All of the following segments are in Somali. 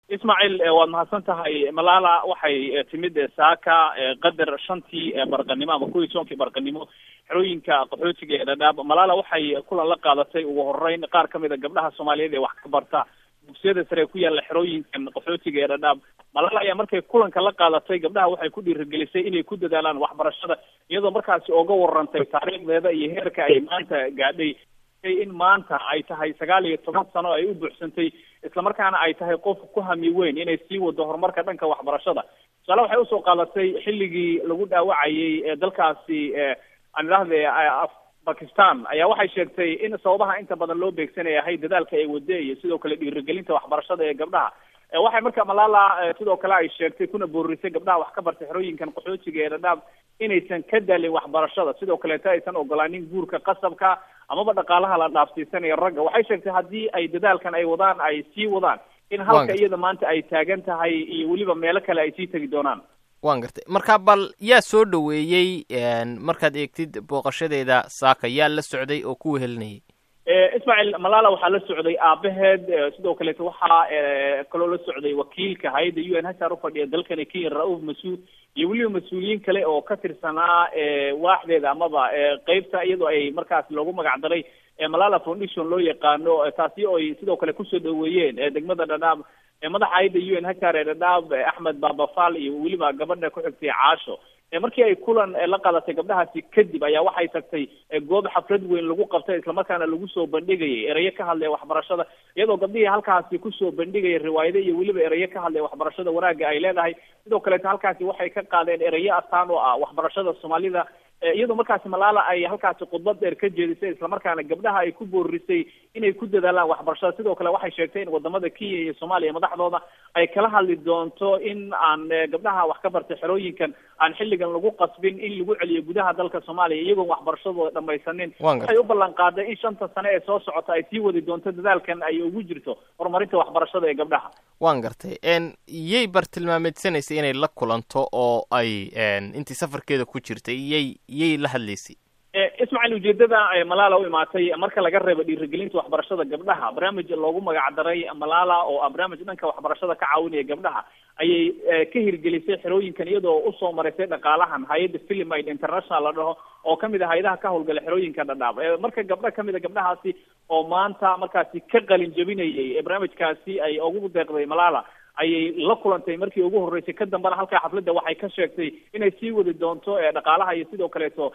ismaaciil waad mahadsan tahay malala waxay timid saaka qadar shantii barqanimo ama kuwii soonkii barqanimo xerooyinka qaxootiga ee dhadhaab malala waxay kulan la qaadatay ugu horeyn qaar kamid a gabdhaha soomaaliyeed ee wax ka barta dugsiyada sare ku yaalla xerooyinkan qaxootiga ee dhadhaab malala ayaa markay kulanka la qaadatay gabdhaha waxay ku dhiirigelisay inay ku dadaalaan waxbarashada iyadoo markaasi oga warantay taariikhdeeda iyo heerka ay maanta gaadhay in maanta ay tahay sagaal iyo toban sano ay u buuxsantay islamarkaana ay tahay qof ku hami weyn inay sii wado horumarka dhanka waxbarashada tusaale waxay usoo qaadatay xilligii lagu dhaawacayay dalkaasi aan idhahde bakistan ayaa waxay sheegtay in sababaha inta badan loo beegsanaya ahay dadaalka ay wade iyo sidoo kale dhiirigelinta waxbarashada ee gabdhaha waxay marka malala sidoo kale ay sheegtay kuna boorisay gabdhaha wax ka bartay xerooyinkan qaxootiga ee dhadhaab inaysan ka daalin waxbarashada sidoo kaleeta aysan ogolaanin guurka qasabka amaba dhaqaalaha la dhaafsiisanaya ragga waxay sheegtay haddii ay dadaalkan ay wadaan ay sii wadaan in halka iyada maanta ay taagan tahay iyo weliba meelo kale ay sii tegi doonaan waan gartay marka bal yaa soo dhaweeyey markaad eegtid booqashadeeda saaka yaa la socday oo ku wehelinayay ismaaciil malala waxaa la socday aabaheed sidoo kaleeto waxaa kaloo la socday wakiilka hay-adda u n h r ufadhiya dalkani kenya ra-uuf mas-uud iyo weliba mas-uuliyiin kale oo ka tirsanaa waaxdeeda amaba qeybta iyadoo ay markaas loogu magac daray malala foundation loo yaqaano taasi oo ay sidoo kale kusoo dhaweeyeen degmada dhadhaab madaxa hay-adda u n h r ee dhadhaab axmed babafal iyo weliba gabadha ku xigtay caasho markii ay kulan la qaadatay gabdhahaasi kadib ayaa waxay tagtay goob xaflad weyn lagu qabtay islamarkaana lagu soo bandhigayay erayo ka hadlaya waxbarashada iyadoo gabdhihii halkaasi kusoo bandhigaya riwaayado iyo weliba erayo ka hadlaya waxbarashada wanaagga ay leedahay sidoo kaleeto halkaasi waxay ka qaadeen erayo astaan oo ah waxbarashada soomaalida iyadoo markaasi malala ay halkaasi khudbad dheer ka jeedisay islamarkaana gabdhaha ay ku boorisay inay ku dadaalaan waxbarashada sidoo kale waxay sheegtay in wadamada kenya iyo soomaaliya madaxdooda ay kala hadli doonto in aan gabdhaha wax ka bartay xerooyinkan aan xilligan lagu qasbin in lagu celiyo gudaha dalka soomaaliya iyagoon waxbarashadooda dhamaysanin waxay u ballan qaaday in shanta sane ee soo socota ay sii wadi doonto dadaalkan ay ugu jirto horumarinta waxbarashada ee gabdhaha waan gartay yay bartilmaameedsanaysay inay la kulanto oo ay intii safarkeeda ku jirtay yay yay la hadlaysay ismaaciil ujeedada malala u imaatay marka laga reebo dhiirigelinta waxbarashada gabdhaha barnaamij loogu magac daray malala oo ah barnaamij dhanka waxbarashada ka caawinaya gabdhaha ayay ka hirgelisay xerooyinkan iyadoo usoo maraysay dhaqaalahan hay-adda filimid international la dhaho oo kamid ah hay-adaha ka howlgala xerooyinka dhadhaab marka gabdho kamid a gabdhahaasi oo maanta markaasi ka qalin jabinayay barnaamijkaasi ay ugu deeqday malala ayay la kulantay markii ugu horreysay ka dambana halkaa xafladda waxay ka sheegtay inay sii wadi doonto dhaqaalaha iyo sidoo kaleeto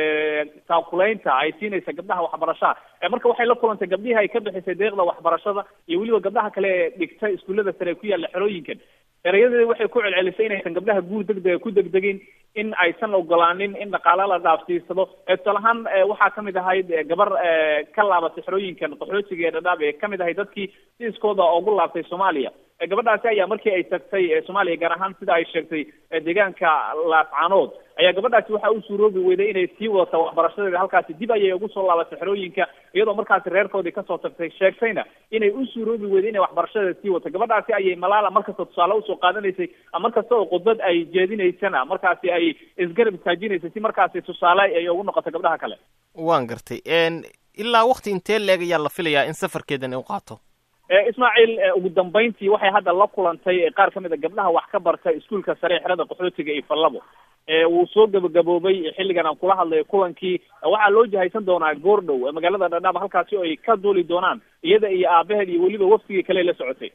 taakulaynta ay siinaysa gabdhaha waxbarashaha marka waxay la kulantay gabdhihii ay ka bixisay deeqda waxbarashada iyo weliba gabdhaha kale ee dhigta iskuullada sare ku yaalla xerooyinkan erayadeeda waxay ku celcelisay inaysan gabdhaha guur degdega ku degdegin in aysan ogolaanin in dhaqaala la dhaafsiisado tusaale ahaan waxaa kamid ahayd gabar ka laabatay xerooyinkan qaxootiga ee dhadhaab ee kamid ahayd dadkii si iskooda ugu laabtay soomaaliya gabadhaasi ayaa markii ay tagtay soomaaliya gaar ahaan sida ay sheegtay deegaanka laascaanood ayaa gabadhaasi waxa u suuroobi weyday inay sii wadato waxbarashadeeda halkaasi dib ayay ugu soo laabatay xerooyinka iyadoo markaasi reerkoodii kasoo tagtay sheegtayna inay u suuroobi weyday inay waxbarashadeeda sii wadato gabadhaasi ayay malala markasta tusaale usoo qaadanaysay markasta oo khudbad ay jeedinaysana markaasi ay isgarab istaajinaysay si markaasi tusaale ay ugu noqoto gabdhaha kale waan gartay ilaa wakti intee leeg ayaa la filayaa in safarkeedan u qaato ismaaciil ugu dambeyntii waxay hadda la kulantay qaar kamid a gabdhaha wax ka barta iskuulka sare xerada qaxootiga iyo fallabo wuu soo gabagaboobay xilligan aan kula hadlayo kulankii waxaa loo jahaysan doonaa goordhow magaalada dhadhaab halkaasi oo ay ka duuli doonaan iyada iyo aabaheed iyo weliba waftigii kale la socotay